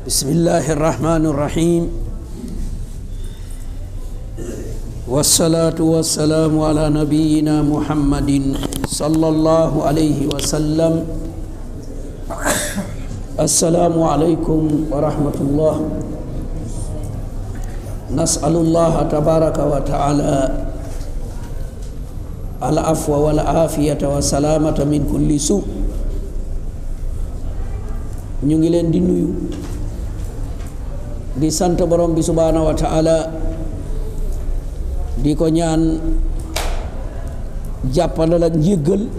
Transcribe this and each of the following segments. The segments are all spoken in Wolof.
بسم الله الرحمن الرحيم والصلاة والسلام على نبينا محمد صلى الله عليه وسلم السلام عليكم ورحمة الله نسأل الله تبارك وتعالى العفو والعافية والسلامة من كل سوء ñu ngi leen di nuyu di sant borom bi subhaanahu wa taala di ko ñaan jàppandal ak njéggal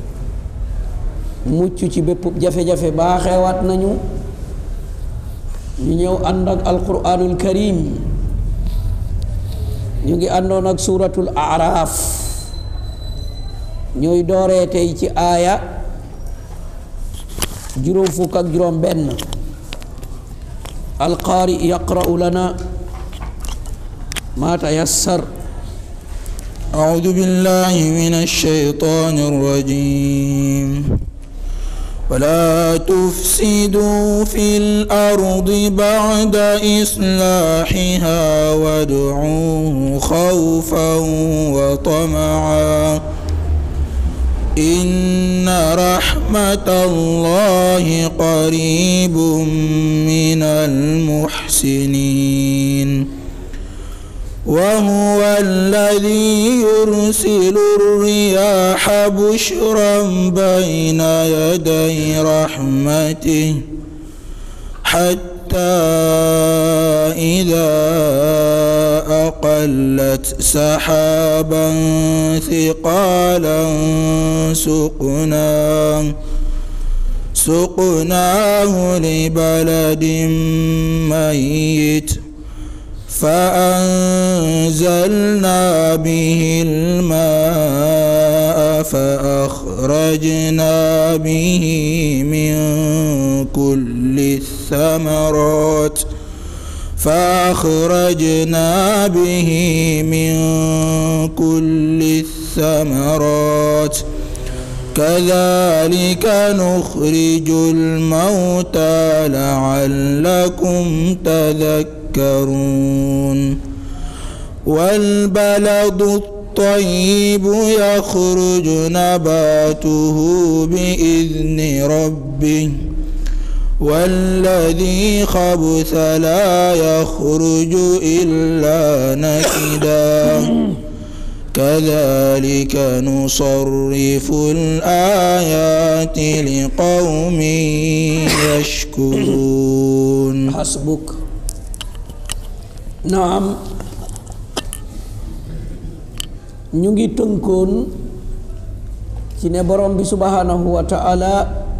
mucc ci bépp jafe-jafe baaxeewaat nañu ñu ñëw ànd ak alquranul karim ñu ngi àndoon ak suuratul araaf ñooy dooree tey ci aaya juróom fukk ak juróom benn alqaari yaqra'u lana ma tayassar أعوذ بالله من الشيطان الرجيم ولا تفسدوا في الأرض بعد إصلاحها وادعوه خوفا وطمعا إن رحمة الله قريب من المحسنين وهو الذي يرسل الرياح بشرا بين يدي رحمته حتى إذا أقلت سحابا ثقالا سقناه سقناه لبلد ميت فأنزلنا به الماء فأخرجنا به من كل الثمرات فأخرجنا به من كل الثمرات كذلك نخرج الموتى لعلكم تذكرون والبلد الطيب يخرج نباته بإذن ربه والذي خبث لا يخرج إلا نكدا كذلك نصرف الآيات لقوم يشكرون حسبك naam ñu ngi tënkoon ci ne borom bi subhanahu wa taala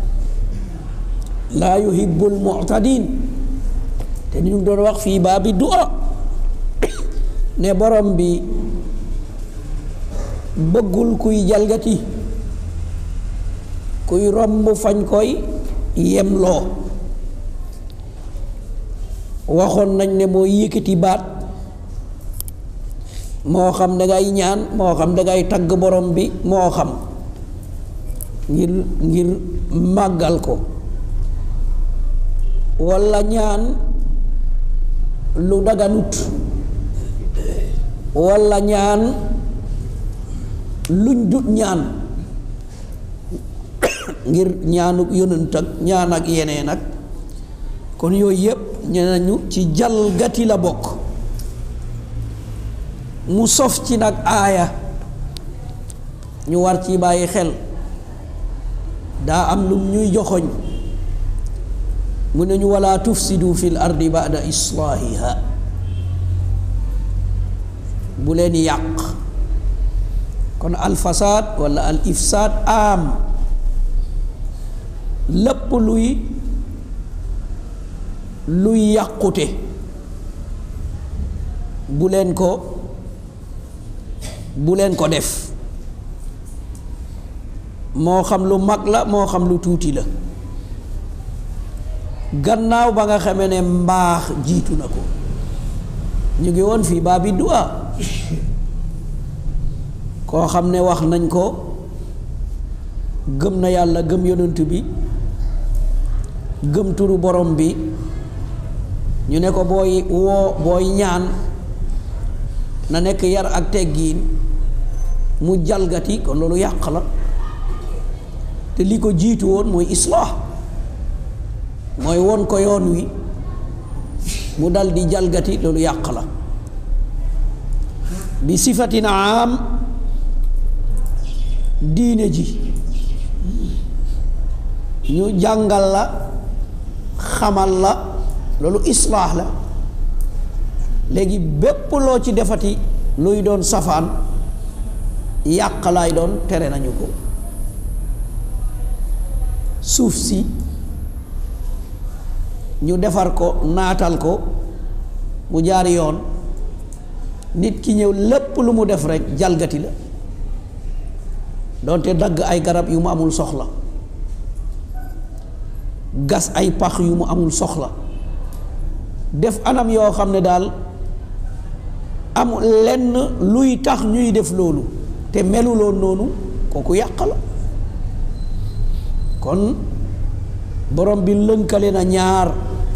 laa yuhibbul mu'tadin te ñu ngi doon wax fii baabi du'a ne borom bi bëggul kuy jalgati kuy romb fañ koy yemloo waxoon nañ ne moo yëkkati baat moo xam dangay ñaan moo xam dangay tagg borom bi moo xam ngir ngir màggal ko walla ñaan lu daganut walla ñaan luñ dut ñaan ngir ñaanuk yonent ak ñaan ak yeneen ak kon yooyu yépp ñu nañu ci jalgati la bokk mu sof ci nag aaya ñu war ci bàyyi xel daa am lum ñuy joxoñ mu ne ñu wala tufsidu fil ardi ba'da islaahiha bu leen yàq kon al fasaad wala al ifsaad am lépp luy luy yàqute bu leen ko bu leen ko def moo xam lu mag la moo xam lu tuuti la gannaaw ba nga xamee ne mbaax jiitu na ko ñu ngi woon fii baa bi du'a koo xam ne wax nañ ko gëm na yàlla gëm yonent bi gëm turu borom bi ñu ne ko booy woo booy ñaan na nekk yar ak teggiin mu jalgati kon loolu yàq la te li ko jiitu woon mooy islaah mooy won ko yoon wi mu dal di jalgati loolu yàq la bi sifatin am diine ji ñu jàngal la xamal la loolu islaax la léegi bépp loo ci defati luy doon safaan yàq laay doon tere nañu ko suuf si ñu defar ko naatal ko mu jaar yoon nit ki ñëw lépp lu mu def rekk jalgati la doonte dagg ay garab yu mu amul soxla gas ay pax yu mu amul soxla def anam yoo xam ne daal am lenn luy tax ñuy def loolu te meluloon noonu kooku yàq la kon borom bi lënkale na ñaar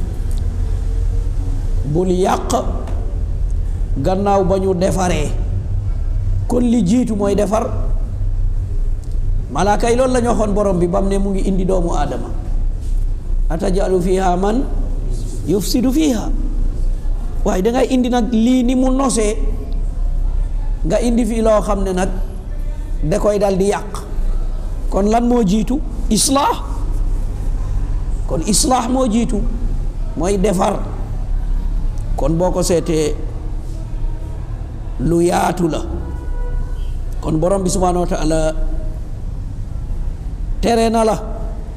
bul yàq gannaaw ba ñu defaree kon li jiitu mooy defar malaaka yi loolu la ñu waxoon borom bi ba mu ne mu ngi indi doomu aadama atajalu fiha man yufsidu fiha waaye dangay indi nag lii ni mu nosee nga indi fii loo xam ne nag da koy dal di yàq kon lan moo jiitu islaax kon islaax moo jiitu mooy defar kon boo ko seetee lu yaatu la kon borom bi subhaanahu wa taala tere na la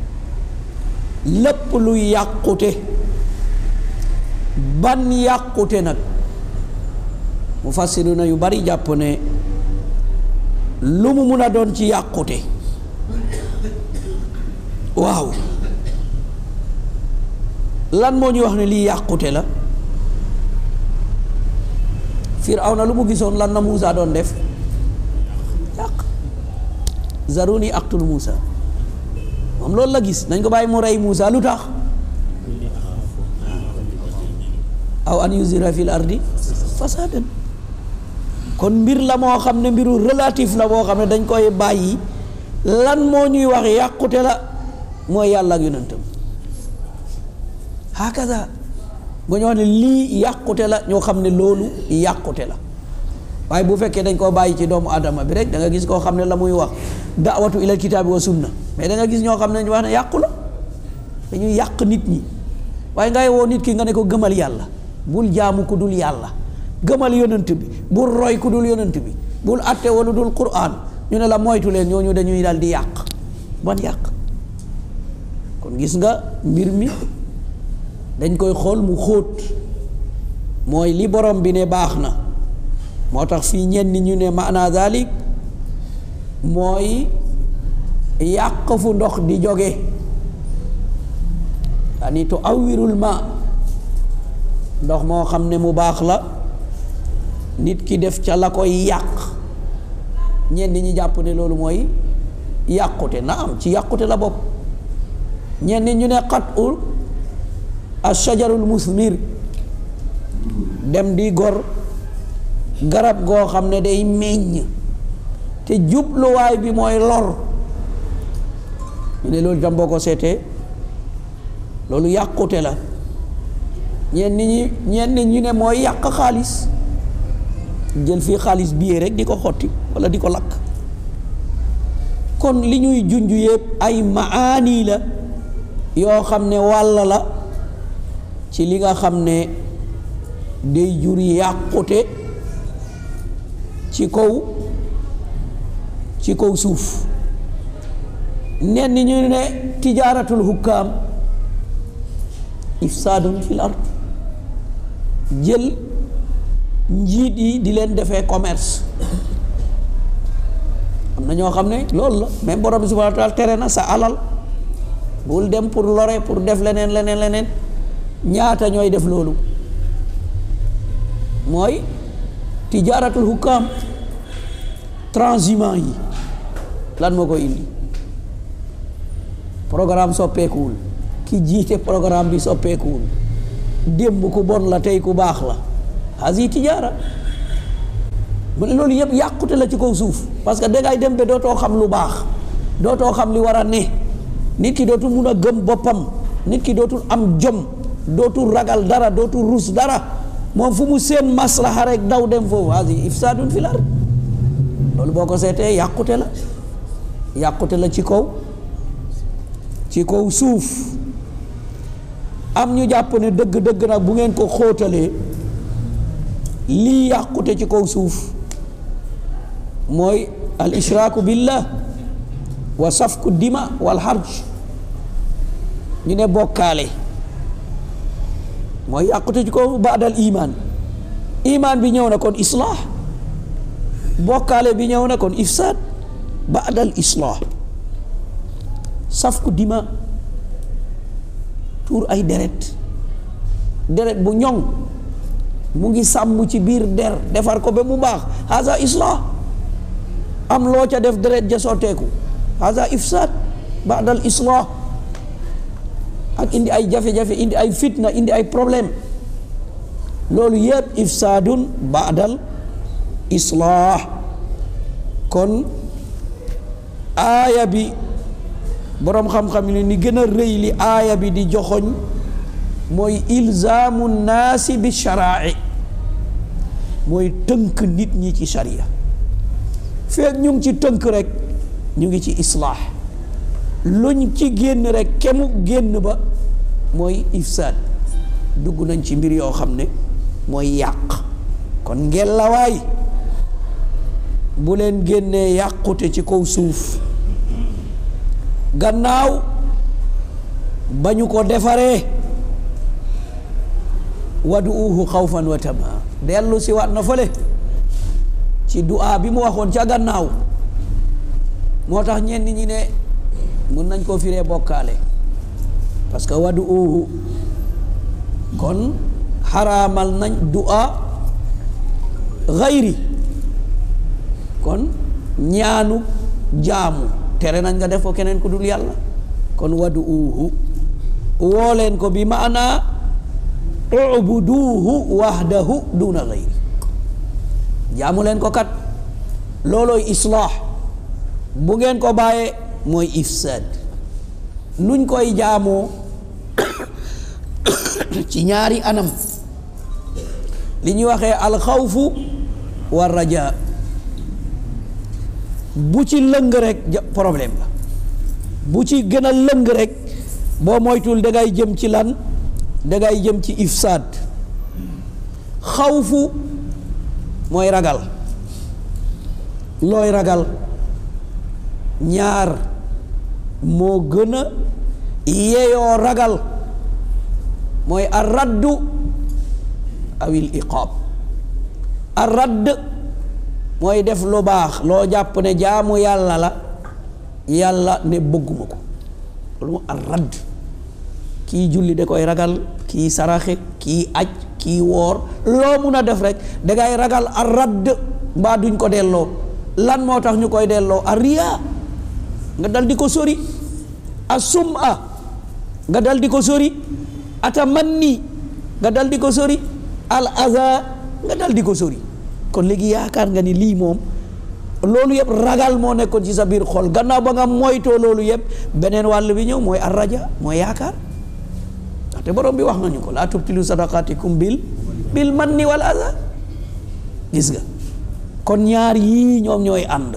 lépp luy yàqute ban yàqute nag mu fassiruna yu bari jàpp ne lu mu mun a doon ci yàqute waaw lan moo ñu wax ne lii yàqute la Firawna lu mu gisoon lan na Muusa doon def yàq zaruni aqtul Muusa moom loolu la gis nañ ko bàyyi mu rey Muusa lu tax aw an yuzira fil ardi fasadan kon mbir la moo xam ne mbiru relatif la boo xam ne dañ koy bàyyi lan moo ñuy wax yàqute la mooy yàlla ak yonentam hakaza bu ñu wax ne lii yàqute la ñoo xam ne loolu yàqute la waaye bu fekkee dañ koo bàyyi ci doomu adama bi rek da nga gis koo xam ne la muy wax daawatu ilal kitaabi wa sunna mais da nga gis ñoo xam ne ñu wax ne yàqu la dañuy yàq nit ñi waaye ngay woo nit ki nga ne ko gëmal yàlla bul jaamu ku dul yàlla gëmal yonent bi bul roy ku dul yonent bi bul atte wala dul quraan ñu ne la moytu leen ñooñu dañuy dal di yàq ban yàq kon gis nga mbir mi dañ koy xool mu xóot mooy li borom bi ne baax na moo tax fii ñenn ñu ne maana dalik mooy yàq fu ndox di jóge yani tu awwirul ma ndox moo xam ne mu baax la nit ki def ca la koy yàq ñenn ñi jàpp ne loolu mooy yàqute na am ci yàqute la bopp ñenn ñu ne xat ul ashajarul musmir dem di gor garab goo xam ne day meññ te jubluwaay bi mooy lor ñu ne loolu tam boo ko seetee loolu yàqute la ñenn ñi ñenn ñu ne mooy yàq xaalis jël fii xaalis bii rek di ko xotti walla di ko lakk kon li ñuy junj yëpp ay maani la yoo xam ne wàll la ci li nga xam ne day jur yàqute ci kaw ci kaw suuf nen ni ñu ne tijaaratul hukkaam ifsaadun fil ard jël njiit yi di leen defee commerce am na ñoo xam ne loolu la même borom bi subhanahu wa taala tere na sa alal bul dem pour lore pour def leneen leneen leneen ñaata ñooy def loolu mooy tijaaratul hukkaam transhumant yi lan moo koy indi programme soppeekuwul ki jiite programme bi soppeekuwul démb ku bon la tey ku baax la hasi tijaara mu ne loolu yëpp yàqute la ci kaw suuf parce que dangay dem ba dootoo xam lu baax dootoo xam li war a ne nit ki dootul mun a gëm boppam nit ki dootul am jom dootul ragal dara dootul rus dara moom fu mu seen maslaha rek daw dem foofu hasi ifsaadun fil ard loolu boo ko seetee yàqute la yàqute la ci kaw ci kaw suuf am ñu jàpp ne dëgg-dëgg nag bu ngeen ko xóotalee lii yàqute ci kaw suuf mooy al ishraaku billah wa safku dima wal harj ñu ne bokkaale mooy yàqute ci kaw baadal iman iman bi ñëw na kon islah bokkaale bi ñëw na kon ifsaad baadal islah safku dima tuur ay deret deret bu ñoŋ mu ngi sàmm ci biir der defar ko ba mu baax haza islah am loo ca def deret ja sotteeku haza ifsaad baadal islah ak indi ay jafe-jafe indi ay fitna indi ay problème loolu yëpp ifsaadun baadal islah kon aaya bi boroom xam-xam ni ni gën a rëy li aaya bi di joxoñ mooy ilzaamu naasi bi sharaai mooy tënk nit ñi ci sharia feeg ñu ngi ci tënk rek ñu ngi ci islaax luñ ci génn rek kemu génn ba mooy ifsaad dugg nañ ci mbir yoo xam ne mooy yàq kon ngelawaay bu leen génnee yàqute ci kaw suuf gannaaw ba ñu ko defaree waduuhu xawfan wa tamaa dellu si waat na fële ci du'a bi mu waxoon ca gannaaw moo tax ñenn ñi ne mun nañ koo firee bokkaale parce que waduuhu kon xaraamal nañ du'a xayri kon ñaanu jaamu tere nañ nga def ko keneen ku dul yàlla kon waduuhu woo leen ko bi maana ubuduuhu wahdahu duna gayri jaamu leen ko kat loolooy islaax bu ngeen ko bàyyee mooy ifsaad nuñ koy jaamoo ci ñaari anam li ñuy waxee alxawfu wa raja bu ci lëng rek problème la bu ci gën a lëng rek boo moytul dangay jëm ci lan dangay jëm ci ifsaad xawfu mooy ragal looy ragal ñaar moo gën a yeyoo ragal mooy ar raddu awil iqaab ar radd mooy def lu baax loo jàpp ne jaamu yàlla la yàlla ne bëgguma ko loolu moo ar radd kii julli da koy ragal kii saraxe kii aj kii woor loo mun a def rek dangay ragal ar radd mbaa duñ ko delloo lan moo tax ñu koy delloo ar riyaa nga dal di ko sori a sum'a nga dal di ko sori ata manni nga dal di ko sori al aza nga dal di ko sori kon léegi yaakaar nga ni lii moom loolu yëpp ragal moo nekkoon ci sa biir xol gannaaw ba nga moytoo loolu yëpp beneen wàll bi ñëw mooy ar raja mooy yaakaar ndaxte borom bi wax nañu ko laa tubtilu sadaqatikum bil bil manni wal aza gis nga kon ñaar yii ñoom ñooy ànd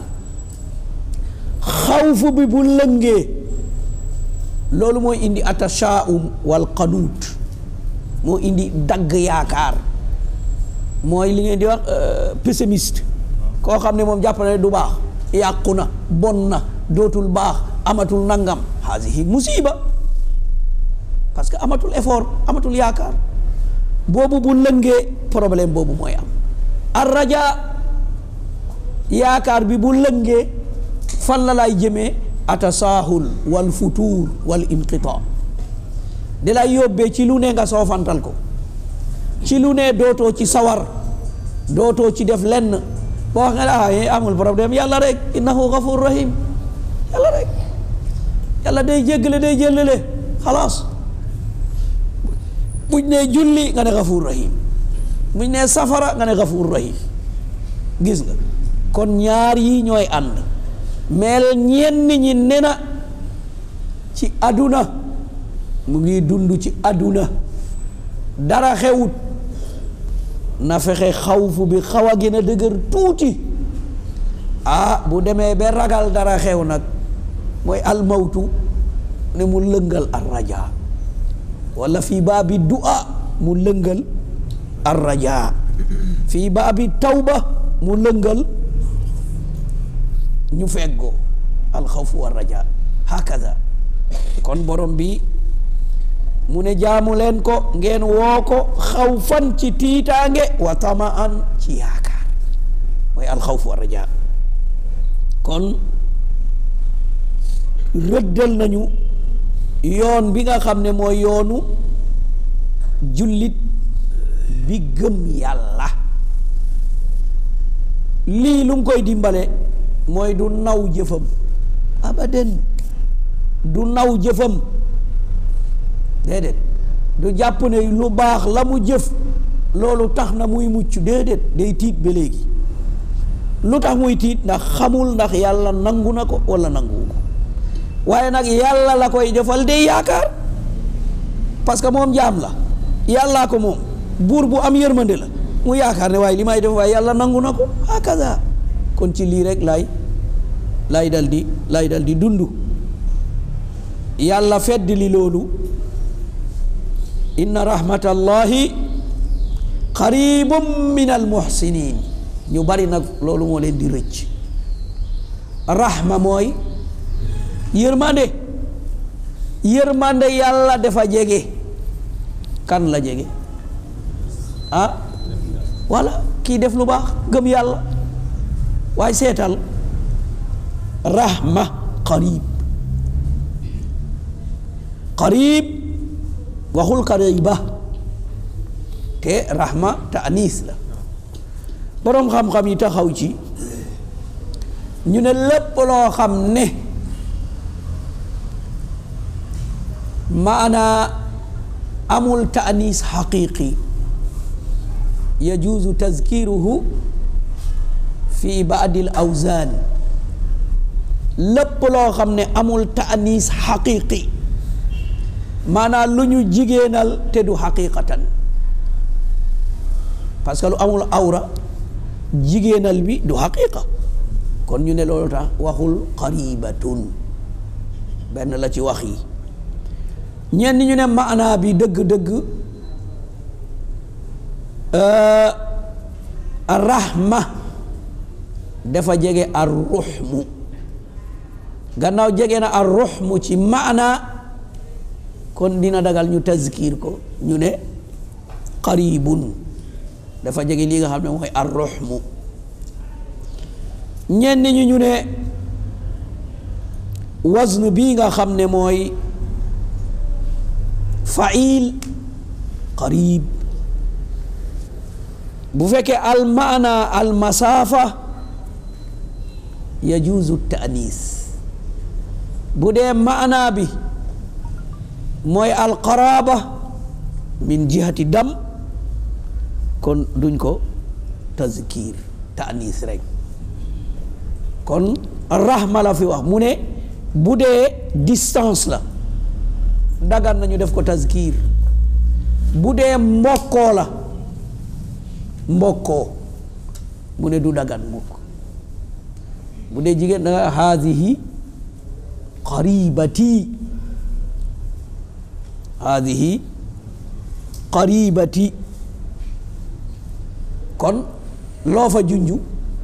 xawfu bi bu lëngee loolu mooy indi atashaum wal qanuut moo indi dagg yaakaar mooy li ngeen di wax pessimiste koo xam ne moom jàpp na ne du baax yàqu na bon na dootul baax amatul nangam haasihi musiba parce que amatul effort amatul yaakaar boobu bu lëngee problème boobu mooy am ar raja yaakaar bi bu lëngee fan la lay jëmee atasaahul wal futuur wal inqita di lay yóbbee ci lu ne nga soofantal ko ci lu ne dootoo ci sawar dootoo ci def lenn boo wax nga ne ah amul problème yàlla rek innahu gafur rahim yàlla rek yàlla day jéggale day jëllale xalaas buñ nee julli nga ne gafuur rahim buñ nee safara nga ne gafuur rahim gis nga kon ñaar yi ñooy ànd mel ñenn ñi ne na ci àdduna mu ngi dund ci àdduna dara xewut na fexe xawfu bi xaw a gën a dëgër tuuti ah bu demee ba ragal dara xew nag mooy almawtu ne mu lëngal ar raja wala fii baabi du'a mu lëngal ar raja fii baabi tawba mu lëngal ñu feggoo alxawfu war raja hakaza kon borom bi mu ne jaamu leen ko ngeen woo ko xawfan ci tiitaange wa tamaan ci yaakaar mooy alxawfu war raja kon rëddal nañu yoon bi nga xam ne mooy yoonu jullit bi gëm yàlla lii lu mu koy dimbale mooy du naw jëfam abaden du naw jëfam déedéet du jàpp ne lu baax la mu jëf loolu tax na muy mucc déedéet day tiit ba léegi lu tax muy tiit ndax xamul ndax yàlla nangu na ko wala nanguwu ko waaye nag yàlla la koy defal day yaakaar parce que moom jaam la yàllaa ko moom buur bu am yërmande la mu yaakaar ne waaye li may def waaye yàlla nangu na ko hakaza kon ci lii rek laay laay dal di laay dal di dund yàlla fedd li loolu inna rahmatallahi qaribum min al muhsinin ñu bari nag loolu moo leen di rëcc rahma mooy yërmande yërmande yàlla dafa jege kan la jege ah walla kii def lu baax gëm yàlla waaye seetal rahma qarib qarib waxul qariba te rahma taanis la boroom xam-xam yi taxaw ci ñu ne lépp loo xam ne maanaa amul taanis xaqiqi yajuuzu tazkiruhu fi baadil awzaan lépp loo xam ne amul taanis xaqiqi maanaa lu ñu jigéenal te du xaqiqatan parce que lu amul awra jigéenal bi du xaqiqa kon ñu ne loolu tax waxul qaribatun benn la ci wax yi ñenn ñu ne maanaa bi dëgg-dëgg rahma dafa jege ar ruxmu gannaaw jege na ar ruxmu ci maanaa kon dina dagal ñu tazkir ko ñu ne qaribun dafa jege lii nga xam ne mooy ar ruxmu ñenn ñi ñu ne wazn bii nga xam ne mooy fail qarib bu fekkee al maana al masaafa yajuuzu taanis bu dee maana bi mooy al qaraaba min jihati dam kon duñ ko tazkir taanis rek kon rahma la fi wax mu ne bu dee distance la dagan nañu def ko tazkir bu dee mbokkoo la mbokkoo mu ne du dagan mukk bu dee jigéen da nga haadihi qaribati haadihi qaribati kon loo fa junju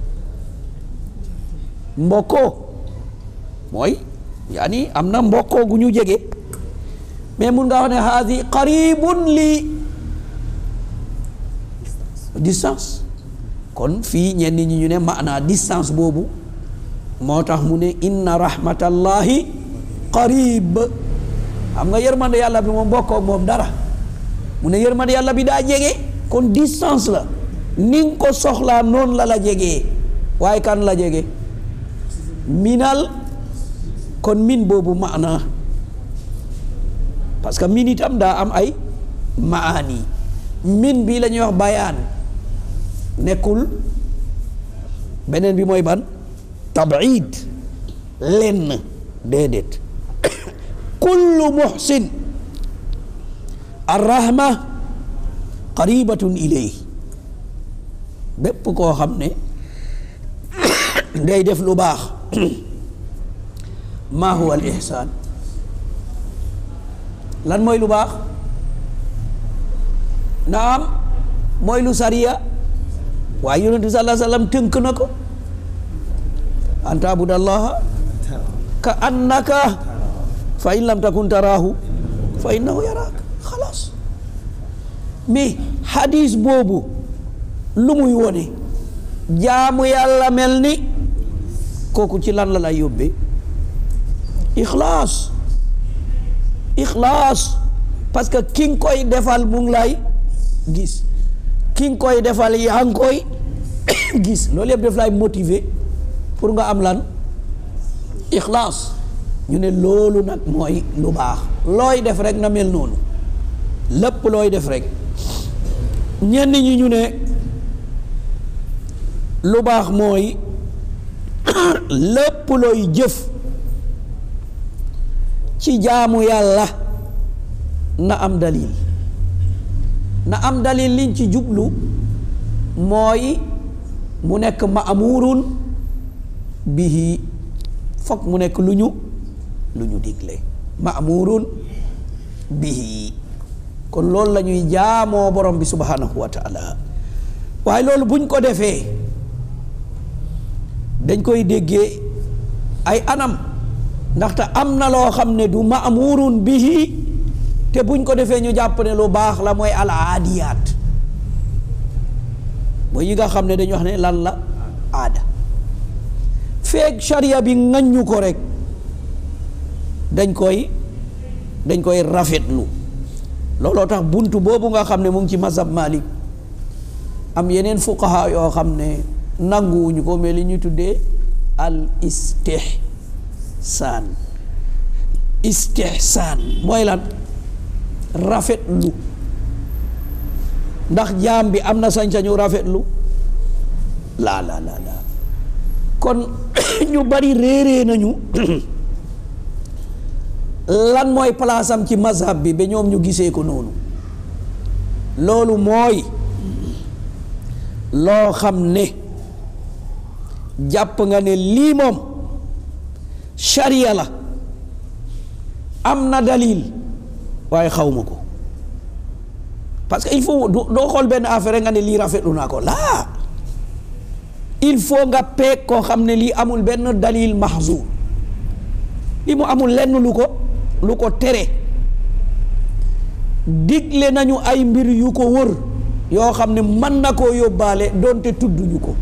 mbokkoo mooy yaani am na mbokkoo gu ñu jege mais mun nga wax ne haadi qaribun lii distance kon fii ñenn ñi ñu ne maanaa distance boobu moo tax mu ne inna rahmatallahi qarib xam nga yërmande yàlla bi moom bokkoo moom dara mu ne yërmande yàlla bi daa jege kon distance la ni nga ko soxlaa noonu la la jegee waaye kan la jege minal kon min boobu maanaa parce que min itam daa am ay maani min bii la ñuy wax bayaan nekkul beneen bi mooy ban tabid lenn déedéet kullu muhsin arrahma qaribatun ilay bépp koo xam ne day def lu baax maa huwa al ihsaan lan mooy lu baax naam mooy lu sariya waaye yonent bi sallallahu alayhi wa sallam tënk na ko an taabudallaha ka annaka fa in lam takun taraahu fa innahu yaraak xalaas mais hadis boobu lu muy wone jaamu yàlla mel ni kooku ci lan la lay yóbbee ixlaas ixlaas parce que ki nga koy defal mu ngi lay gis ki nga koy defal yaa ngi koy gis loolu yëpp def lay motiver pour nga am lan ixlaas ñu ne loolu nag mooy lu baax looy def rek na mel noonu lépp looy def rek ñenn ñi ñu ne lu baax mooy lépp looy jëf ci jaamu yàlla na am dalil na am dalil liñ ci jublu mooy mu nekk maamurun bihi fokk mu nekk lu ñu lu ñu digle maamurun bihi kon loolu la ñuy jaamoo borom bi subhanahu wa taala waaye loolu buñ ko defee dañ koy déggee ay anam ndaxte am na loo xam ne du maamurun bihi te buñ ko defee ñu jàpp ne lu baax la mooy al aadiyaat mooy yi nga xam ne dañu wax ne lan la aada feeg sharia bi ŋaññu ko rek dañ koy dañ koy rafetlu looloo tax buntu boobu nga xam ne mu ngi ci mazhab Malik am yeneen fuqaha yoo xam ne nanguwuñu ko mais li ñuy tuddee al istihsaan istihsaan mooy lan rafetlu ndax jaam bi am na sañ-sañu rafetlu laa laa laa laa kon ñu bari réeree nañu lan mooy place am ci mazhab bi ba ñoom ñu gisee ko noonu loolu mooy loo xam ne jàpp nga ne lii moom sharia la am na dalil waaye xawma ko parce que il faut doo xool benn affaire nga ne lii rafetlu naa ko laa il faut nga peeg koo xam ne lii amul benn dalil mahzur li mu amul lenn lu ko lu ko tere digle nañu ay mbir yu ko wër yoo xam ne mën na koo yóbbaale doonte tudduñu ko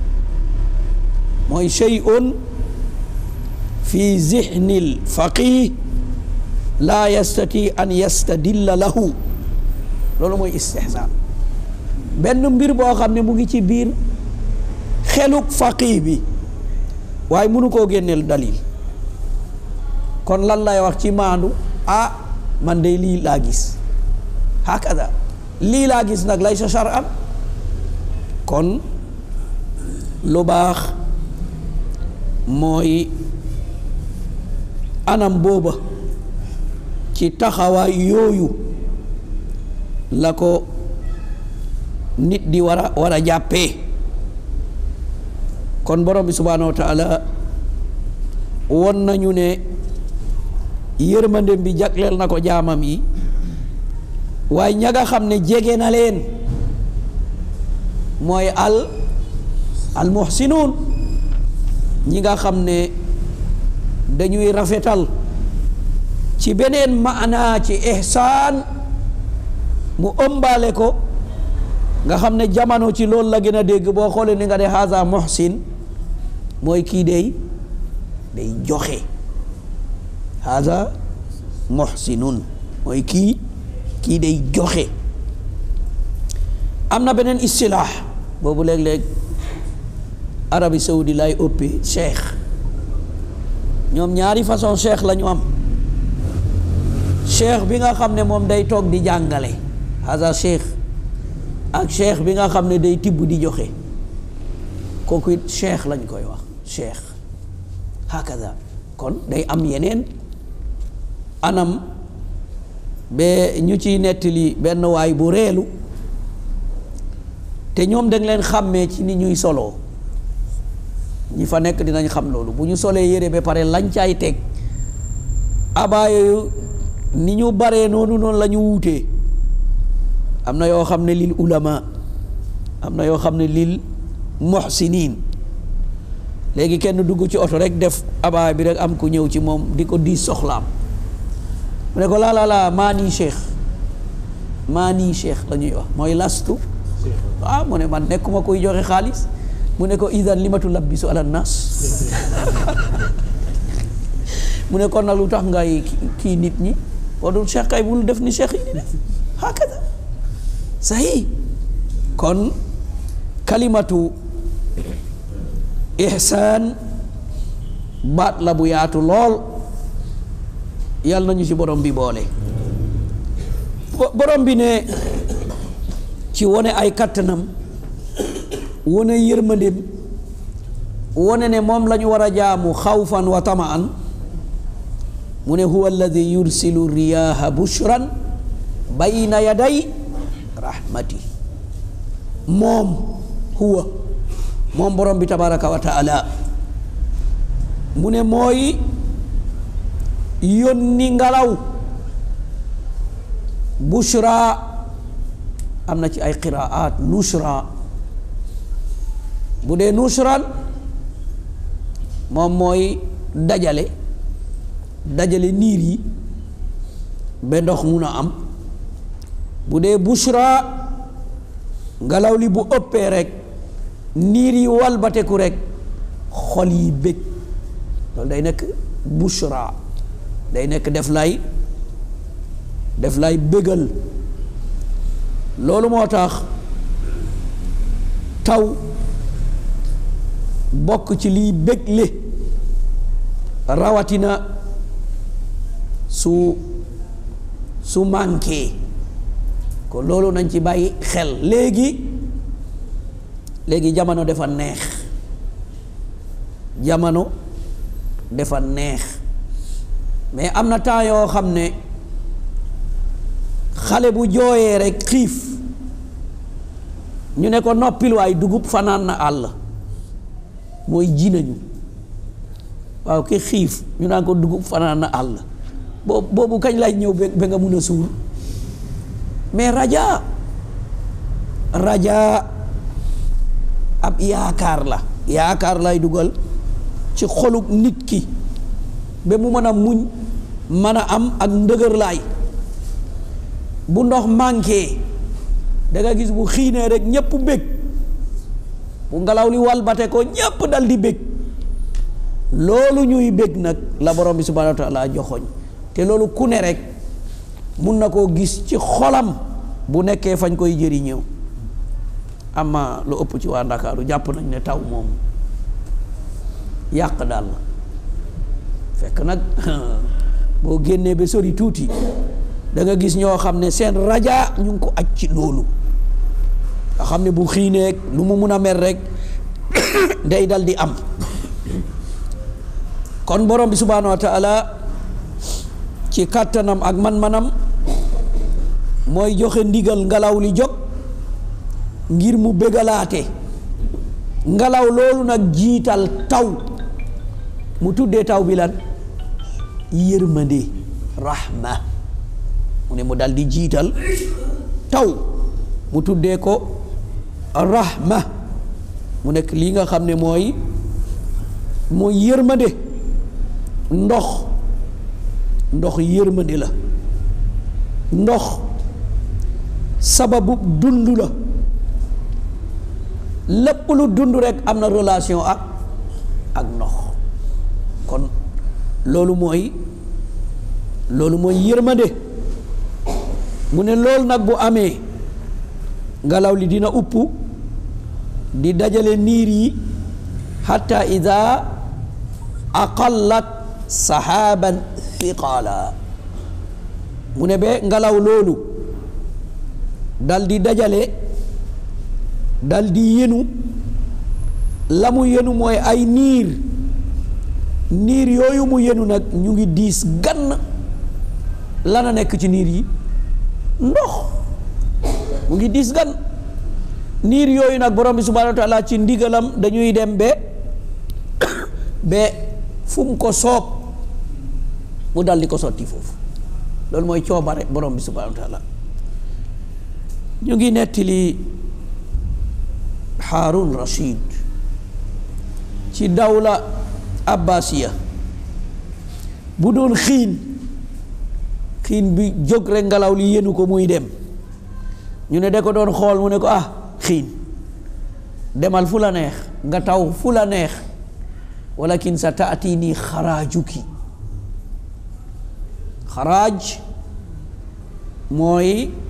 mooy shay'un fi zihnil faqih laa yastati an yastadilla lahu loolu mooy istihsaan benn mbir boo xam ne mu ngi ci biir xeluk faqih bi waaye mënu koo génneel dalil kon lan lay wax ci maandu ah man de lii laa gis hakada lii laa gis nag lay sa shar'an kon lu baax mooy anam booba ci taxawaay yooyu la ko nit di war a war a jàppee kon borom bi subhaanahu wa taala won nañu ne yërmandem bi jagleel na ko jaamam yi waaye ña nga xam ne jege na leen mooy al al muhsinuun ñi nga xam ne dañuy rafetal ci beneen maanaa ci ihsaan mu ëmbaale ko nga xam ne jamono ci loolu la gën a dégg boo xoolee ni nga de haza muhsin mooy kii day day joxe haza muhsinun mooy kii kii day joxe am na beneen istilaax boobu léeg-léeg Arabie Saoudi lay ëppee cheikh ñoom ñaari façon cheikh la ñu am cheikh bi nga xam ne moom day toog di jàngale hasa cheikh ak cheikh bi nga xam ne day tibb di joxe kooku it cheikh lañ koy wax cheikh hakaza kon day am yeneen anam ba ñu ciy nettali benn waay bu reelu te ñoom dañ leen xàmmee ci ni ñuy soloo ñi fa nekk dinañ xam loolu bu ñu solee yére ba pare lañ caay teg abaa yooyu ni ñu baree noonu noonu la ñu wuutee am na yoo xam ne lil ulama am na yoo xam ne lil muhsinin léegi kenn dugg ci oto rek def abaa bi rek am ku ñëw ci moom di ko diis soxlaam mu ne ko laa laa laa maa nii cheikh maa nii cheikh la ñuy wax mooy lastu ah mu ne man nekkuma koy joxe xaalis mu ne ko idan li ma tulabbisu ala nas mu ne kon nag lu tax ngay kii nit ñi boo dul cheikh kay bul def ni cheikh yi di def hakada sahi kon kalimatu ihsaan baat la bu yaatu lool yàlla nañu ci borom bi boole borom bi ne ci wone ay kattanam wone yërmandeem wone ne moom la ñu war a jaamu xawfan wa tamaan mu ne huwa alladi yursilu riyaha bushran bayna yaday rahmati moom huwa moom borom bi tabaraka wa taala mu ne mooy yónni ngelaw bushra am na ci ay qiraat nushra bu dee nushran moom mooy dajale dajale niir yi ba ndox mun a am bu dee bushra ngelaw li bu ëppee rek niir yi walbateku rek xol yi bég loolu day nekk bushra day nekk def lay def lay bégal loolu moo tax taw bokk ci liy bégle rawatina su su manqué kon loolu nañ ci bàyyi xel léegi léegi jamono dafa neex jamono dafa neex mais am na temps yoo xam ne xale bu jooyee rek xiif ñu ne ko noppil waay dugub fanaan na àll mooy ji nañu waaw ki xiif ñu naan ko dugub fanaan na àll boobu boobu kañ lay ñëw ba nga mun a suur mais raja raja ab yaakaar la yaakaar lay dugal ci xolub nit ki ba mu mën a muñ mën a am ak ndëgër laay bu ndox manqué da nga gis bu xiinee rek ñépp bég bu ngelaw li walbate ko ñépp dal di bég loolu ñuy bég nag la borom bi subhanahu wa taala joxoñ te loolu ku ne rek mun na koo gis ci xolam bu nekkee fañ koy jëriñëw ama lu ëpp ci waa ndakaaru jàpp nañ ne taw moom yàq daal la fekk nag boo génnee ba sori tuuti da nga gis ñoo xam ne seen raja ñu ngi ko aj ci loolu nga xam ne bu xiineeg lu mu mun a mer rek day dal di am kon borom bi subhaanahu wa taala ci kàttanam ak man-manam mooy joxe ndigal ngelaw li jóg ngir mu bégalaate ngelaw loolu nag jiital taw mu tuddee taw bi lan yërmande rahma mu ne mu dal di jiital taw mu tuddee ko rahma mu nekk lii nga xam ne mooy mooy yërmande ndox ndox yërmande la ndox sababu dund la lépp lu dund rekk am na relation ak ak ndox kon loolu mooy loolu mooy yërmande mu ne loolu nag bu amee ngelaw li dina upp di dajale niir yi xatta ida aqallat saxaaban thiqala mu ne ba ngelaw loolu dal di dajale dal di yenu la mu yenu mooy ay niir niir yooyu mu yenu nag ñu ngi diis gann lana nekk ci niir yi ndox mu ngi diis gan niir yooyu nag borom bi subhanahu wa taala ci ndigalam dañuy dem ba ba fu mu ko soob mu dal di ko sotti foofu loolu mooy coobare borom bi subhanahu wa taala ñu ngi nettali Haarun Rashid ci dawla abbasiya bu doon xiin xiin bi jóg rek ngelaw li yenu ko muy dem ñu ne da ko doon xool mu ne ko ah xiin demal fu la neex nga taw fu la neex walakin sa taati nii xaraajuki xaraaj mooy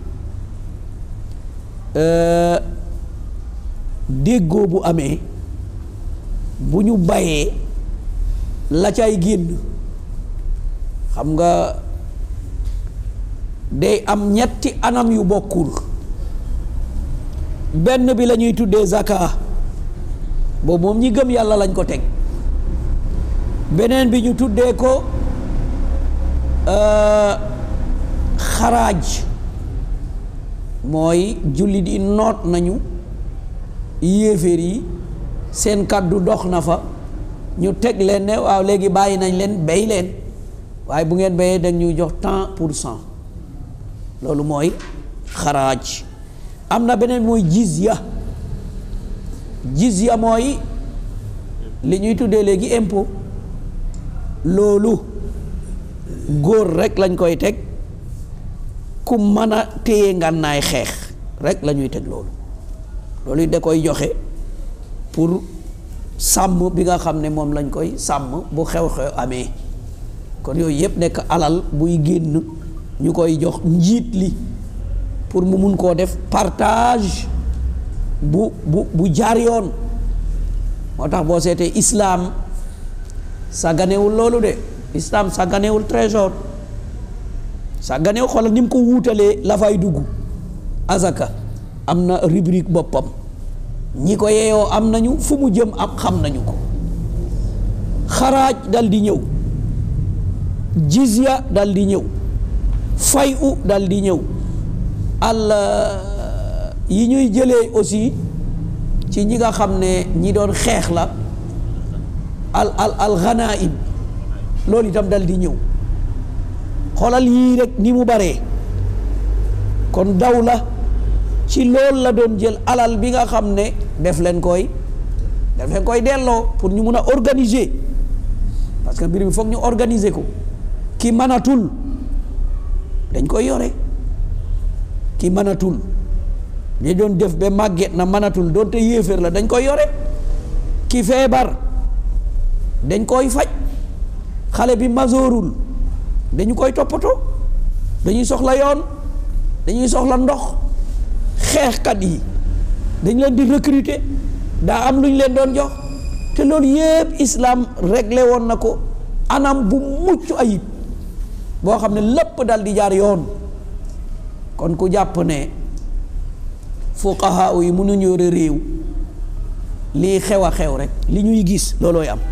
déggoo bu amee bu ñu bayee la cay génn xam nga day am ñetti anam yu bokkul benn bi la ñuy tuddee zaka boobu moom ñi gëm yàlla lañ ko teg beneen bi ñu tuddee ko xaraaj mooy jullit yi noot nañu yéeféer yi seen kàddu dox na fa ñu teg leen ne waaw léegi bàyyi nañ leen bay leen waaye bu ngeen bayee dañ ñuy jox tant pour cent loolu mooy xaraaj am na beneen mooy jizya jizya mooy li ñuy tuddee léegi impôt loolu góor rek lañ koy teg ku mën a téye ngànnaay xeex rek la ñuy teg loolu loolu da koy joxe pour sàmm bi nga xam ne moom lañ koy sàmm bu xew-xew amee kon yooyu yëpp nekk alal buy génn ñu koy jox njiit li pour mu mun koo def partage bu bu bu jaar yoon moo tax boo seetee islaam sàgganewul loolu de islaam sàgganewul trésor sàgganewul xoolal ni mu ko wuutalee la fay dugg azaka am na rubrique boppam ñi ko yeeyoo am nañu fu mu jëm am xam nañu ko xaraaj dal di ñëw jizya dal di ñëw fay u dal di ñëw al yi ñuy jëlee aussi ci ñi nga xam ne ñi doon xeex la al al al ghanaim loolu itam dal di ñëw xoolal yii rek ni mu baree kon daw la ci loolu la doon jël alal bi nga xam ne def leen koy def leen koy delloo pour ñu mun a organiser parce que mbir mi foog ñu organiser ko ki mënatul dañ koy yore ki mënatul ñi doon def ba màgget na mënatul doonte yéeféer la dañ koy yore ki feebar dañ koy faj xale bi masoorul dañu koy toppatoo dañuy soxla yoon dañuy soxla ndox xeexkat yi dañ leen di recruter daa am lu ñu leen doon jox te loolu yépp islam réglé woon na ko anam bu mucc ayib boo xam ne lépp dal di jaar yoon kon ku jàpp ne fuqaha yi mënuñu yore réew lii xew a xew rek li ñuy gis loolooy am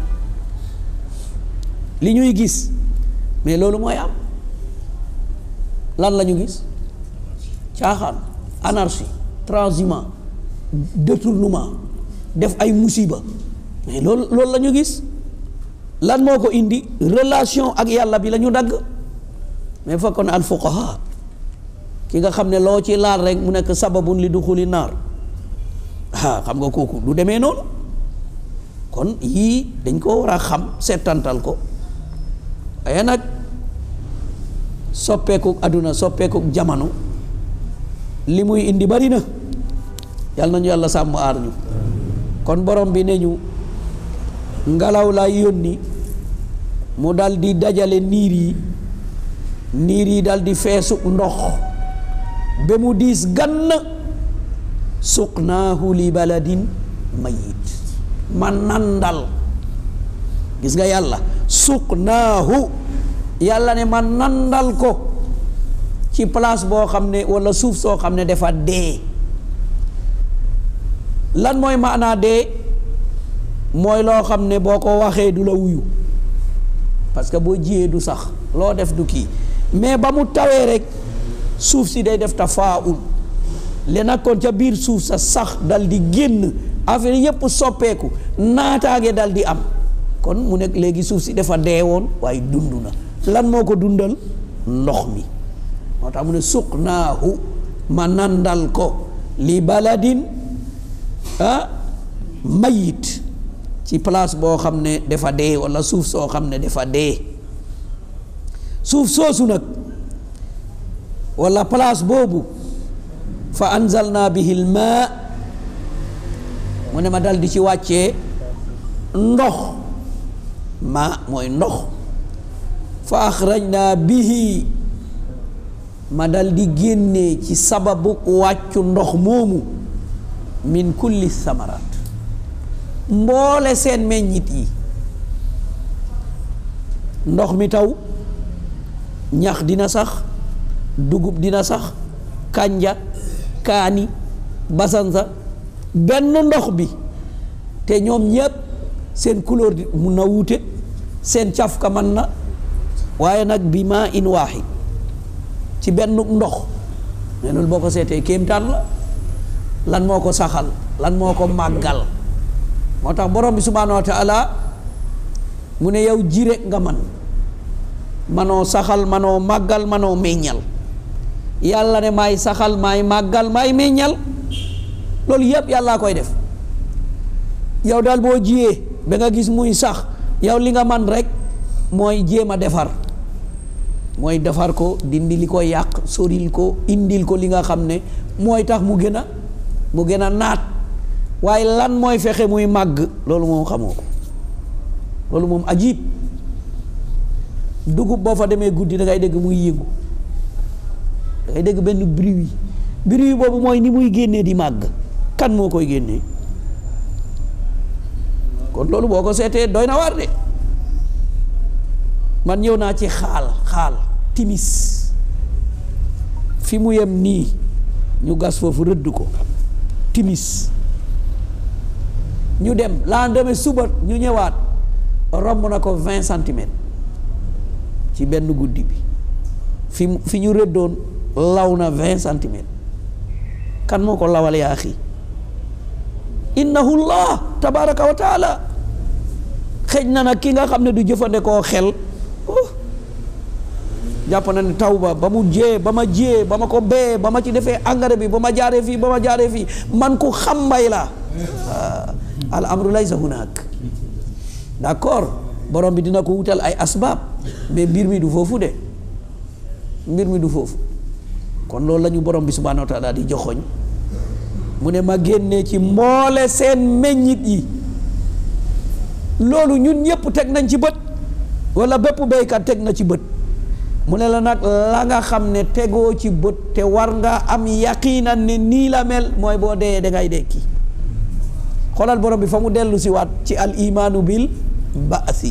li ñuy gis mais loolu mooy am lan la ñu gis caaxaan anarchie transhumance détournement def ay musiba mais loolu loolu la ñu gis lan moo ko indi relation ak yàlla bi la ñu dagg mais fekkoon al fuqaha ki nga xam ne loo ci laal rek mu nekk sababun li duxuli naar ah xam nga kooku du demee noonu kon yii dañ ko war a xam seetantal ko waaye nag soppeeku àdduna soppeeku jamono li muy indi bari na yàlla nañu yàlla sàmm aar ñu kon borom bi ne ñu ngelaw laa yónni mu dal di dajale niir yi niir yi dal di feesu ndox ba mu diis gann suqnaahu li baladin mayit ma nandal gis nga yàlla suqnaahu yàlla ne ma nandal ko ci place boo xam ne walla suuf soo xam ne dafa dee lan mooy maanaa dee mooy loo xam ne boo ko waxee du la wuyu parce que boo jiyee du sax loo def du kii mais ba mu tawee rek suuf si day def tafaul li nekkoon ca biir suuf sa sax dal di génn affaire yépp soppeeku naataange dal di am kon mu nekk léegi suuf si dafa dee woon waaye dund na lan moo ko dundal ndox mi moo tax mu ne suqnaahu ma nandal ko li baladin ah mayit ci place boo xam ne dafa dee walla suuf soo xam ne dafa dee suuf soosu nag walla place boobu fa anzalna bihi lmaa mu ne ma dal di ci wàccee ndox ma mooy ndox fa axrajna bihi ma dal di génnee ci sababu wàccu ndox moomu min kulli samarat mboole seen meññit yi ndox mi taw ñax dina sax dugub dina sax kànja kaani basansa benn ndox bi te ñoom ñépp seen couleur di mun na wuute seen cafka man na waaye nag bi maa in waaxid ci benn ndox mais loolu boo ko seetee kéemtaan la lan moo ko saxal lan moo ko màggal moo tax borom bi subhaanahu wa taala mu ne yow ji rek nga man manoo saxal manoo màggal manoo meññal yàlla ne maay saxal maay màggal maay meññal loolu yëpp yàllaa koy def yow daal boo jiyee ba nga gis muy sax yow li nga man rek mooy jéem a defar mooy defar ko dindi li ko yàq soril ko indil ko li nga xam ne mooy tax mu gën a mu gën a naat waaye lan mooy fexe muy màgg loolu moom xamoo ko loolu moom ajib dugub boo fa demee guddi da ngay dégg muy yëngu da ngay dégg benn bruit bruit boobu mooy ni muy génnee di màgg kan moo koy génnee kon loolu boo ko seetee doy na war de man ñëw naa ci xaal xaal timis fi mu yem nii ñu gas foofu rëdd ko timis ñu dem lendemain suba ñu ñëwaat romb na ko vingt centimètres ci benn guddi bi fi fi ñu rëddoon law na vingt centimètres kan moo ko lawal yaa xi innahu llah tabaraka wa taala xëj na nag ki nga xam ne du jëfandikoo xel jàpp na ne taw ba ba mu jee ba ma jee ba ma ko bee ba ma ci defee engrais bi ba ma jaaree fii ba ma jaaree fii man ku xam mbay la al amru laysa hunaak d'accord borom bi dina ko wutal ay asbaab mais mbir mi du foofu de mbir mi du foofu kon loolu la ñu borom bi subhaanahu wa taala di joxoñ mu ne ma génnee ci mboole seen meññit yi loolu ñun ñëpp teg nañ ci bët wala bépp béykat teg na ci bët mu ne la nag la nga xam ne tegoo ci bët te war nga am yaqiinan ne nii la mel mooy boo dee da ngay dekki xoolal borom bi fa mu dellu si waat ci al imaanu bil baasi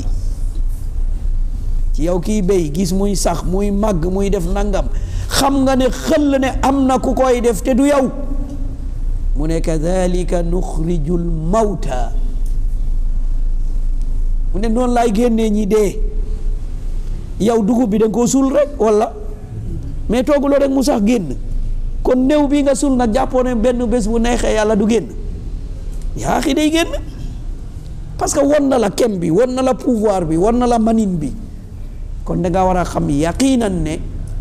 ci yow kiy béy gis muy sax muy màgg muy def nangam xam nga ne xëll ne am na ku koy def te du yow mu ne kadalika nuxrijul mawta mu ne noonu laay génnee ñi dee yow dugub bi da nga koo suul rek walla mais tooguloo rek mu sax génn kon néew bi nga suul nag jàppoo ne benn bés bu neexee yàlla du génn yaa xi day génn parce que won na la kem bi won na la pouvoir bi won na la manin bi kon da nga war a xam yaqiinan ne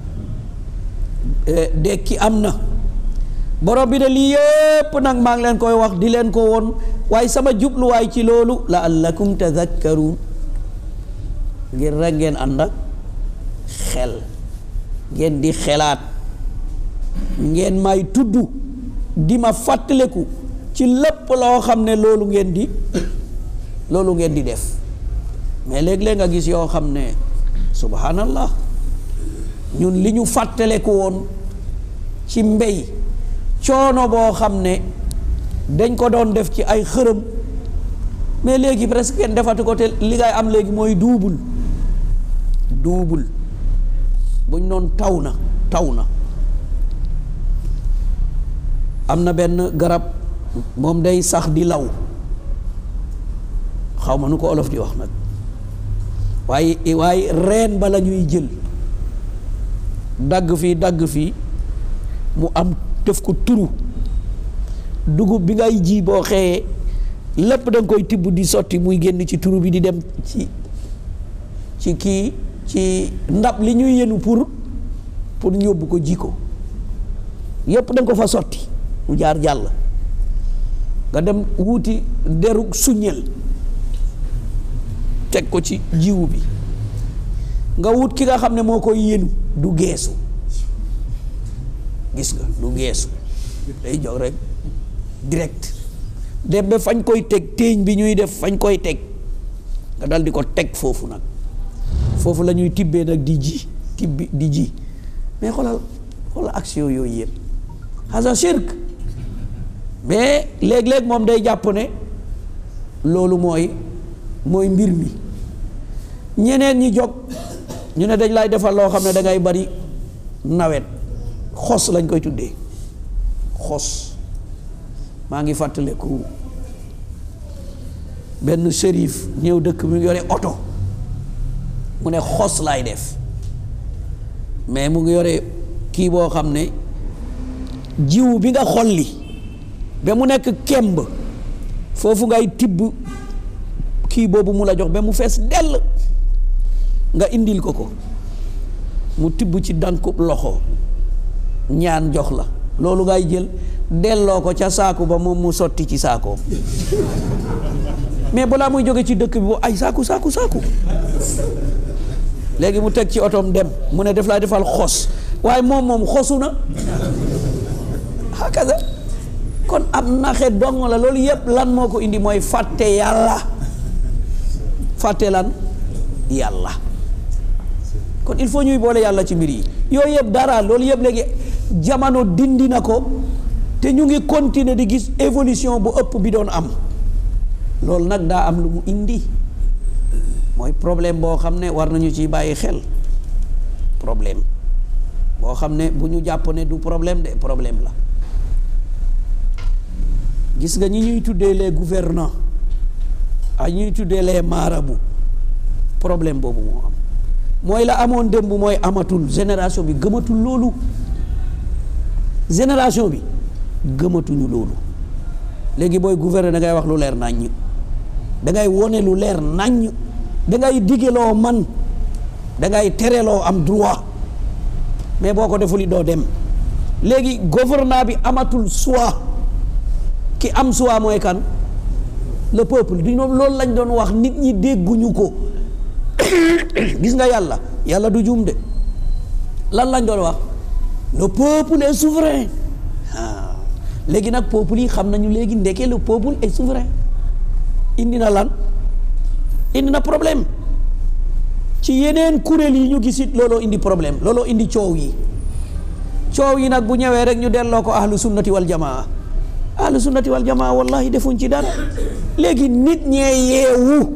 dekki am na borom bi de lii yépp nag maa ngi leen koy wax di leen ko woon waaye sama jubluwaay ci loolu la allakum tadakkaruun ngir rek ngeen ànd ak xel ngeen di xelaat ngeen may tudd di ma fàttaleku ci lépp loo xam ne loolu ngeen di loolu ngeen di def mais léeg-léeg nga gis yoo xam ne subhanallah ñun li ñu fàttaleku woon ci mbéy coono boo xam ne dañ ko doon def ci ay xërëm mais léegi presque kenn defatu ko te li ngay am léegi mooy duubul duubul buñ noon taw na taw na am na benn garab moom day sax di law xaw ma nu ko olof di wax nag waaye waaye reen ba la ñuy jël dagg fii dagg fii mu am def ko turu dugub bi ngay ji boo xëyee lépp da nga koy tibb di sotti muy génn ci turu bi di dem ci ci kii ci ndab li ñuy yenu pour pour ñu yóbbu ko ji ko yépp da nga ko fa sotti mu jaar jàll nga dem wuuti deru suñel teg ko ci jiwu bi nga wut ki nga xam ne moo koy yenu du geesu gis nga du geesu day jox rek direct dem ba fañ koy teg téeñ bi ñuy def fañ koy teg nga dal di ko teg foofu nag foofu la ñuy tibbee nag di ji tibbi di ji mais xoolal xoolal action yooyu yëpp hasa shirk mais léeg-léeg moom day jàpp ne loolu mooy mooy mbir mi ñeneen ñi jóg ñu ne dañ lay defal loo xam ne da ngay bari nawet xos lañ koy tuddee xos maa ngi fàttaliku benn shérif ñëw dëkk mi yore oto mu ne xos laay def mais mu ngi yore kii boo xam ne jiwu bi nga xolli ba mu nekk kemb foofu ngay tibb kii boobu mu la jox ba mu fees dell nga indil ko ko mu tibb ci dankub loxo ñaan jox la loolu ngay jël delloo ko ca saaku ba moom mu sotti ci saakoom mais balaa muy jóge ci dëkk bi bu ay saaku saaku saaku léegi mu teg ci otoom dem mu ne def laa defal xos waaye moom moom xosu na hakaza kon am naxe dong la loolu yépp lan moo ko indi mooy fàtte yàlla fàtte lan yàlla kon il faut ñuy boole yàlla ci mbir yi yooyu yëpp dara loolu yëpp léegi jamono dindi na ko te ñu ngi continuer di gis évolution bu ëpp bi doon am loolu nag daa am lu mu indi mooy problème boo xam ne war nañu ci bàyyi xel problème boo xam ne bu ñu jàpp ne du problème de problème la gis nga ñi ñuy tuddee les gouvernants ak ñuy tuddee les marabouts problème boobu moo am mooy la amoon démb mooy amatul génération bi gëmatul loolu génération bi gëmatuñu loolu léegi booy gouverner da ngay wax lu leer naññ da ngay wone lu leer naññ da ngay digeloo man da ngay tereloo am droit mais boo ko defuli doo dem léegi gouvernement bi amatul choix ki am choix mooy kan le peuple du ñoom loolu lañ doon wax nit ñi dégguñu ko gis nga yàlla yàlla du juum de lan lañ doon wax le peuple est souverain ah léegi nag peuple yi xam nañu léegi ndeke le peuple est souverain indi na lan indi na problème ci yeneen kuréel yi ñu gisit looloo indi problème looloo indi coow yi coow yi nag bu ñëwee rek ñu delloo ko ahlu sunnati wal jamaa ahlu sunnati wal jamaa wallahi defuñ ci dara léegi nit ñee yeewu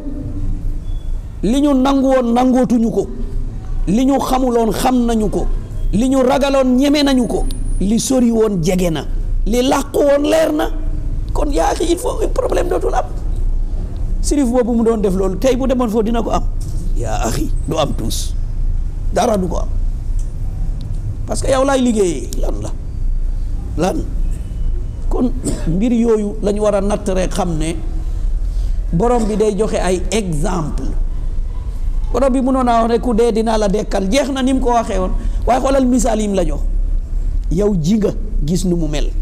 li ñu nangu woon nangootuñu ko li ñu xamuloon xam nañu ko li ñu ragaloon ñeme nañu ko li sori woon jege na li làqu woon leer na kon yaa xi il faut problème dootul am sirif boobu mu doon def loolu tey bu demoon foofu dina ko am yaa axi du am tuus dara du ko am parce que yow laay liggéeyee lan la lan kon mbir yooyu lañu war a natt rek xam ne borom bi day joxe ay exemple borom bi mënoon naa wax ne ku dee dinaa la dekkal jeex na ni mu ko waxee woon waaye xoolal misaal yi mu la jox yow ji nga gis nu mu mel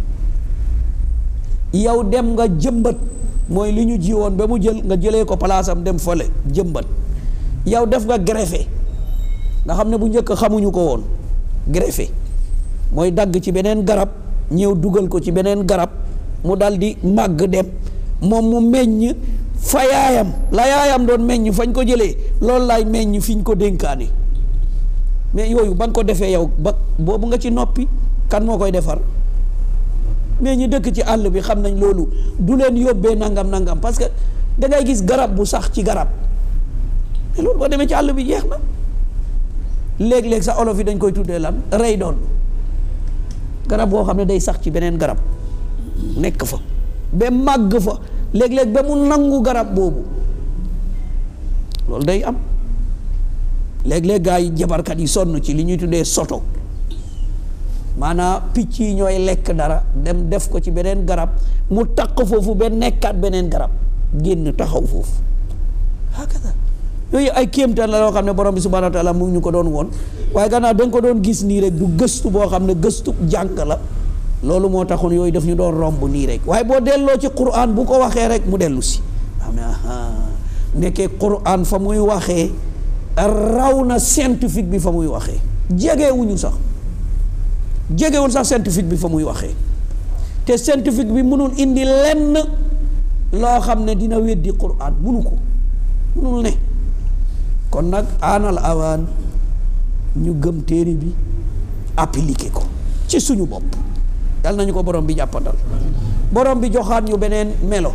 yow dem nga jëmbat mooy li ñu ji woon ba mu jël nga jëlee ko palaasam dem fële jëmbat yow def nga greffé nga xam ne bu njëkk xamuñu ko woon greffé mooy dagg ci beneen garab ñëw dugal ko ci beneen garab mu dal di màgg dem moom mu meññ fa yaayam la yaayam doon meññ fañ ko jëlee loolu laay meññ fiñ ko dénkaane mais yooyu ba nga ko defee yow ba boobu nga ci noppi kan moo koy defar mais ñi dëkk ci àll bi xam nañ loolu du leen yóbbee nangam nangam parce que da ngay gis garab bu sax ci garab mais loolu boo demee ci àll bi jeex na léeg-léeg sa olof yi dañ koy tuddee lan rey doon garab boo xam ne day sax ci beneen garab nekk fa ba màgg fa léeg-léeg ba mu nangu garab boobu loolu day am léeg-léeg gaa yi jabarkat yi sonn ci li ñuy tuddee soto maanaam picc yi ñooy lekk dara dem def ko ci beneen garab mu taq foofu ba nekkaat beneen garab génn taxaw foofu hakada yooyu ay kéemtaan la loo xam ne borom bi subhanahu wa taala mu ngi ñu ko doon woon waaye gannaaw da nga ko doon gis nii rek du gëstu boo xam ne gëstu jàng la loolu moo taxoon yooyu daf ñu doon romb nii rek waaye boo delloo ci quran bu ko waxee rek mu dellu si xam ne nekkee quran fa muy waxee raw na scientifique bi fa muy waxee jegewuñu sax jegewul sax scientifique bi fa muy waxee te scientifique bi mënul indi lenn loo xam ne dina weddi quran munu ko munul ne kon nag aanal awaan ñu gëm téere bi appliqué ko ci suñu bopp yal nañu ko borom bi jàppandal borom bi joxaat ñu beneen melo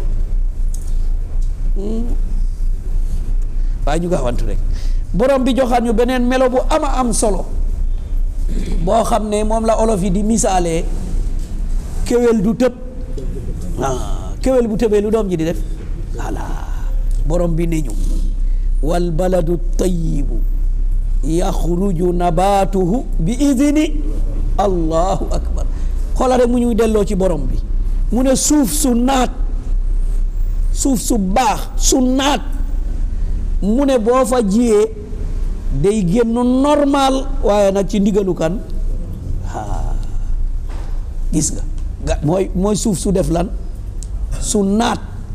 waaye ñu gaawantu rek borom bi joxaat ñu beneen melo bu ama am solo boo xam ne moom la olof yi di misaalee kéwél du tëb ah kéwél bu tëbee lu doom ji di def voilà borom bi ne ñu wal baladu tayibu yaxruju nabaatuhu bi idni allahu akbar xoola rek mu ñuy delloo ci borom bi mu ne suuf su naat suuf su baax su naat mu ne boo fa jiyee day génn normal waaye nag ci ndigalu kan aa gis nga ga mooy mooy suuf su def lan su naat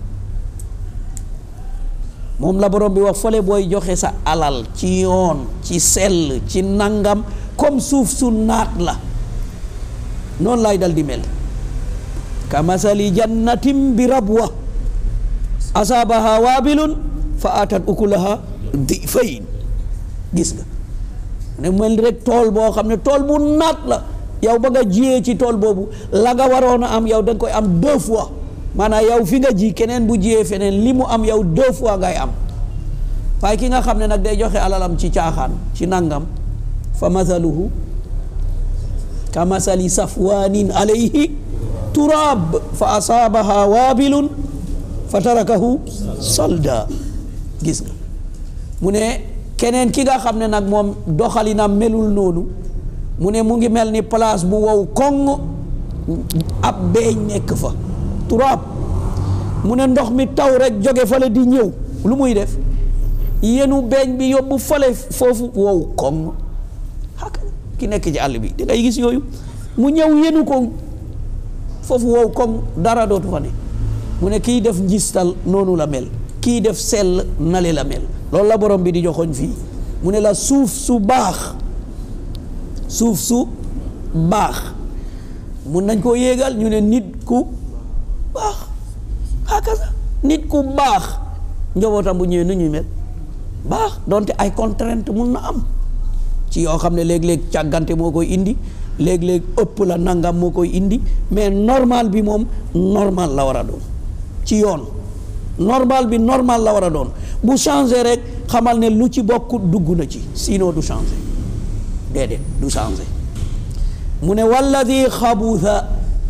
moom la borom bi wax fële booy joxe sa alal ci yoon ci sell ci nangam comme suuf su naat la noonu lay dal di mel ka masali jannatin bi rabwa asaabaha waabilun fa atat ukulaha difayn gis nga ne mel rek tool boo xam ne tool bu naat la yow ba nga jiyee ci tool boobu la nga waroon a am yow da nga koy am deux fois maanaam yow fi nga ji keneen bu jiyee feneen li mu am yow deux fois ngay am waaye ki nga xam ne nag day joxe alalam ci caaxaan ci nangam fa mathaluhu ka mathali safwanin alayhi turab fa asaabaha waabilun fa tarakahu salda gis nga mu ne keneen ki nga xam ne nag moom doxalinam melul noonu mu ne mu ngi mel ni place bu wow koŋ ab beeñ nekk fa turaab mu ne ndox mi taw rek jóge fale di ñëw lu muy def yenu beeñ bi yóbbu fale foofu wow koŋ xak ki nekk ci àll bi da ngay gis yooyu mu ñëw yenu ko foofu wow koŋ dara dootu fa ne mu ne kii def njistal noonu la mel kii def sell nale la mel loolu la borom bi di joxoñ fii mu ne la suuf su baax suuf su baax mun nañ koo yéegal ñu ne nit ku baax hakaza nit ku baax njabootam bu ñëwee nu ñuy mel baax donte ay contrainte mun na am ci yoo xam ne léeg-léeg càggante moo koy indi léeg-léeg ëpp la nangam moo koy indi mais normal bi moom normal la war a doon ci yoon normal bi normal la war a doon bu changé rek xamal ne lu ci bokk dugg na ci sinon du changé déedéet du changé mu ne walladi xabusa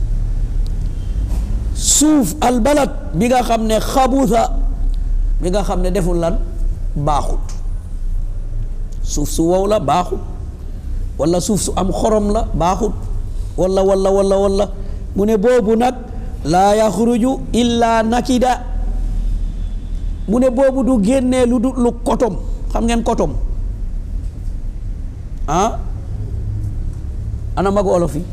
suuf albalad bi nga xam ne xabusa bi nga xam ne deful lan baaxut suuf su wow la baaxut wala suuf su am xorom la baaxut wala wala wala wala mu ne boobu nag laa yaxruju illa nakida mu ne boobu du génnee lu du lu kotom xam ngeen kotom ah ana mag olof yi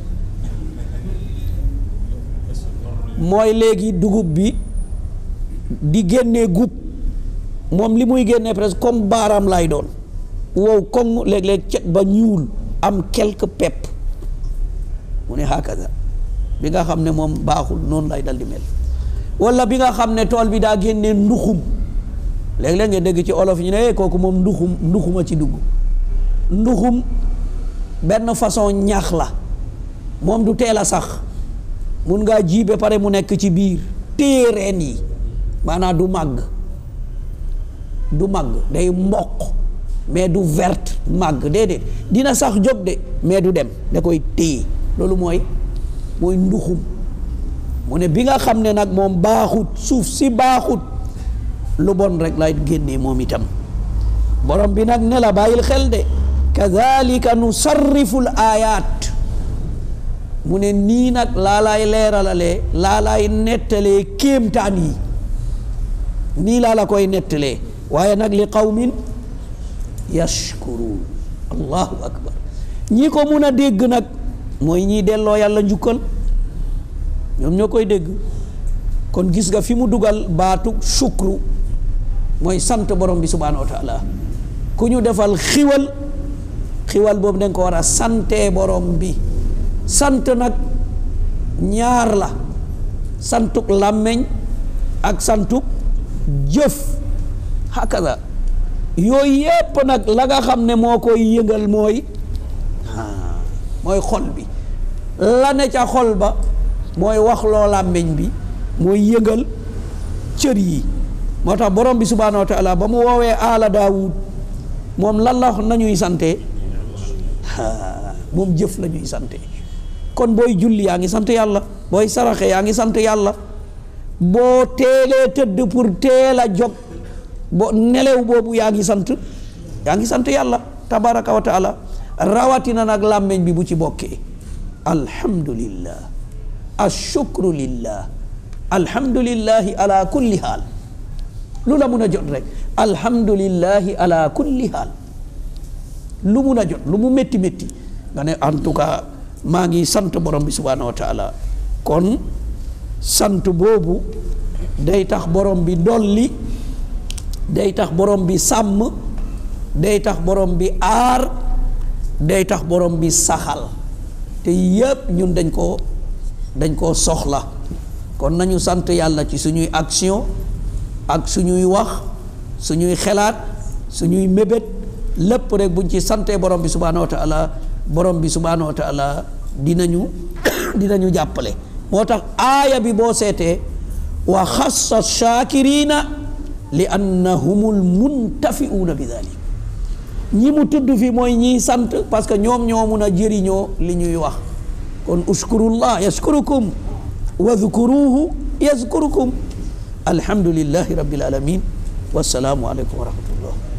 mooy léegi dugub bi di génnee gub moom li muy génnee presque comme baaraam lay doon wow koŋ léeg-léeg cet ba ñuul am quelque pepp mu ne hakaza bi nga xam ne moom baaxul noonu lay dal di mel wala bi nga xam ne tool bi daa génnee nduxum léeg-léeg nga dégg ci olof ñu ne kooku moom nduxum nduxuma ci dugg nduxum benn façon ñax la moom du teel a sax mun ngaa ji ba pare mu nekk ci biir téye reen yi maanaam du màgg du màgg day mboq mais du verte màgg déedéet dina sax jóg de mais du dem da koy téye loolu mooy mooy nduxum mu ne bi nga xam ne nag moom baaxut suuf si baaxut lu bon rek lay génnee moom itam borom bi nag ne la bàyyil xel de kadalika nusarrifu l ayat mu ne nii nag laa laay leeralalee laa laay nettalee kéemtaan yi nii laa la koy nettalee waaye nag li qawmin yashkuruun allahu akbar ñi ko mun a dégg nag mooy ñiy delloo yàlla njukkal ñoom ñoo koy dégg kon gis nga fi mu dugal baatu shukru mooy sant borom bi subhanahu wa taala ku ñu defal xiwal xiwal boobu dañ ko war a santee borom bi sant nag ñaar la santuk làmmeñ ak santuk jëf hakaza yooyu yépp nag la nga xam ne moo koy yëngal mooy mooy xol bi la ne ca xol ba mooy wax loo làmmeñ bi mooy yëngal cër yi moo tax borom bi subhanahu wa taala ba mu woowee aala daawud moom lan la wax nañuy sante moom jëf la ñuy sante kon booy julli yaa ngi sant yàlla booy saraxe yaa ngi sant yàlla boo teelee tëdd pour teel a jóg bo nelew boobu yaa ngi sant yaa ngi sant yàlla tabaraka wa taala rawatina nag làmmeñ bi bu ci bokkee alhamdulillah ashukru lillah alhamdulillahi ala kulli haal lu la mun a jot rek alhamdulillahi ala kulli haal lu mun a jot lu mu métti métti nga ne en tout cas maa ngi sant borom bi subhanahu wa taala kon sant boobu day tax borom bi dolli day tax borom bi sàmm day tax borom bi aar day tax borom bi saxal te yépp ñun dañ koo dañ koo soxla kon nañu sant yàlla ci suñuy action ak suñuy wax suñuy xelaat suñuy mébét lépp rek buñ ci santee borom bi subhanahu wa taala borom bi subhanahu wa taala dinañu dinañu jàppale moo tax aaya bi boo seetee wa xassa shaakirina li annahumul muntafiuuna bi dalik ñi mu tudd fi mooy ñiy sant parce que ñoom ñoo mun a jëriñoo li ñuy wax kon ushkurullah yashkurukum wadhkuruhu yazkurukum alhamdulillahi rabbil alamin wassalaamu aleykum wa rahmatullah